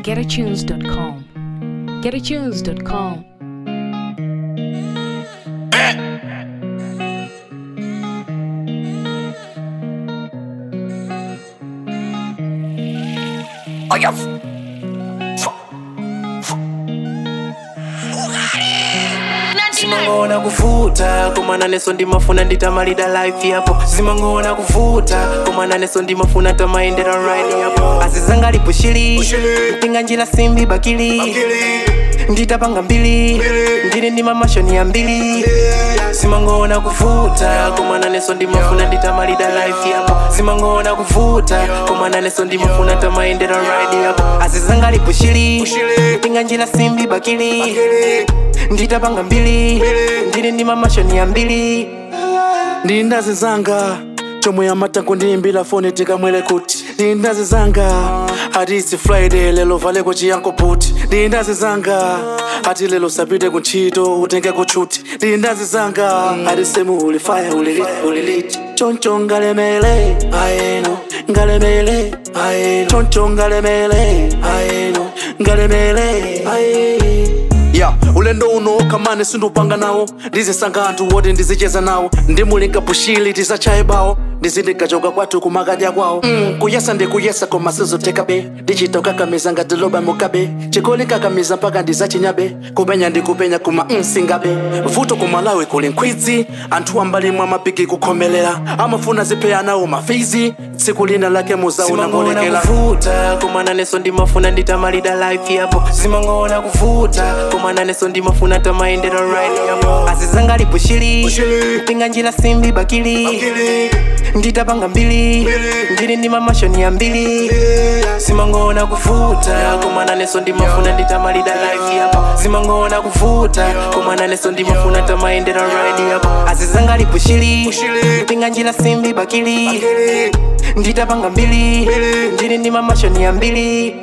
getatunes.com. Getatunes.com. Oya. simangona kuvuta komana neso ndimafuna nditamalida life yapo simangona kuvuta komana neso ndimafuna tamaendera ride yapo azizanga lipushili mpinga njila simbi bakili nditapanga mbili ndili ndi mamashoni ya mbili simangona kuvuta komana neso ndimafuna nditamalida life yapo simangona kuvuta komana neso ndimafuna tamaendera ride yapo azizanga lipushili mpinga njila simbi bakili nditapanga mbili ndili ndi mamashoni ya mbili ndindazi zanga chomwe amatango ndiyimbira foni tikamwere kuti ndindazi zanga ati its friday lelo valeko chiyanko puti ndindazi zanga ati lelo sapite kuntchito utenge kutchuti ndindazi zanga ati semu uli faya uliliti uliliti choncho ngalemele ayeno ngalemele ayeno choncho ngalemele ayeno ngalemele aye ya ulendo uno kamane sindupanga nawo ndizisanga anthu woti ndizicheza nawo ndimulinga pushili tisachaye bawo ndizindikachoka kwathu kumakadya kwawo mm, kuyesa ndikuyesa koma sizotekabe ndichita ukakamiza ngati loba mukabe chikoli kakamiza mpaka ndizachinyabe kupenya ndikupenya kuma mm, singabe vuto kumalawi kuli nkhwidzi anthu ambalimwe amapiki kukhomelera amafuna zipheya nawo mafizi tsiku lina lake muzauna simangona molekera kuvuta komana neso ndimafuna nditamalida life yapo simangona kuvuta komana neso ndimafuna tamaendera ride yapo azizanga lipushili mpinga njila simbi bakili nditapanga mbili ndili ndi mamashoni ya mbili simangona kuvuta komana neso ndimafuna nditamalida life yapo simangona kuvuta komana neso ndimafuna tamaendera ride yapo azizanga lipushili mpinga njila simbi bakili nditapanga mbili ndili ndi mamashoni ya mbili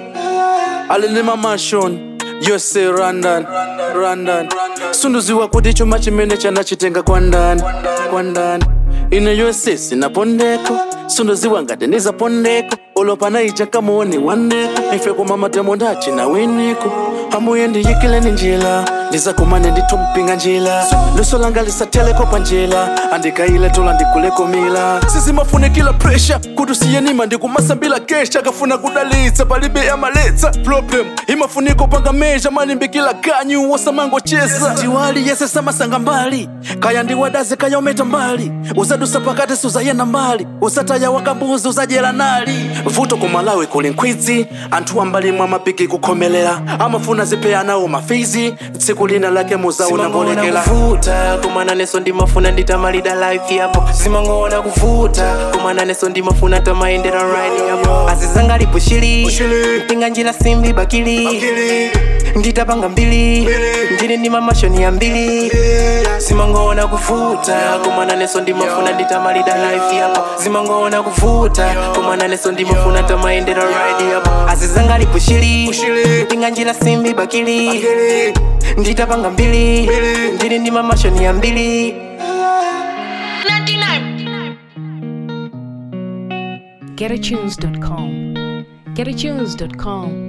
alilima mashon yose randan randan sunduziwa kuti chuma chimene chanachitenga kwa ndani kwa ndani ine yose sinapondeko sunduziwa ngati ndizapondeko olopana ija kamuoni wandeko ife koma matemo ndachina winiko amuye ndiyikileni njila ndizakumane nditumpinga njila luso langa lisateleko pa njila andikaile tola ndikuleko mila sizimafunikila presha kuti usiyenima ndikumasambila kesha kafuna kudalitsa palibe yamaletsa problem imafuniko panga meja manimbikila kanyu wosamangocheza ndiwali yese samasanga mbali kaya ndiwadaze kaya umeta mbali uzadusa pakati suzayenda mbali usataya wakambuzi uzajera nali vuto kumalawi kuli nkhwidzi anthu ambalimwe amapiki kukhomelera amafuna zipheya nawo mafizi tsiku lina lake muzauna simangona mbolekera kuvuta komana neso ndimafuna nditamalida life yapo simangona kuvuta komana neso ndimafuna tamaendera ride yapo azizanga lipushili mpinga njila simbi bakili nditapanga mbili ndili ndi mamashoni ya mbili simangona kuvuta komana neso ndimafuna nditamalida life yapo simangona kuvuta komana neso ndimafuna tamaendera ride yapo azizanga lipushili mpinga njila simbi bakili nditapanga mbili ndili ndi mamashoni ya mbili Getatunes.com. Getatunes.com.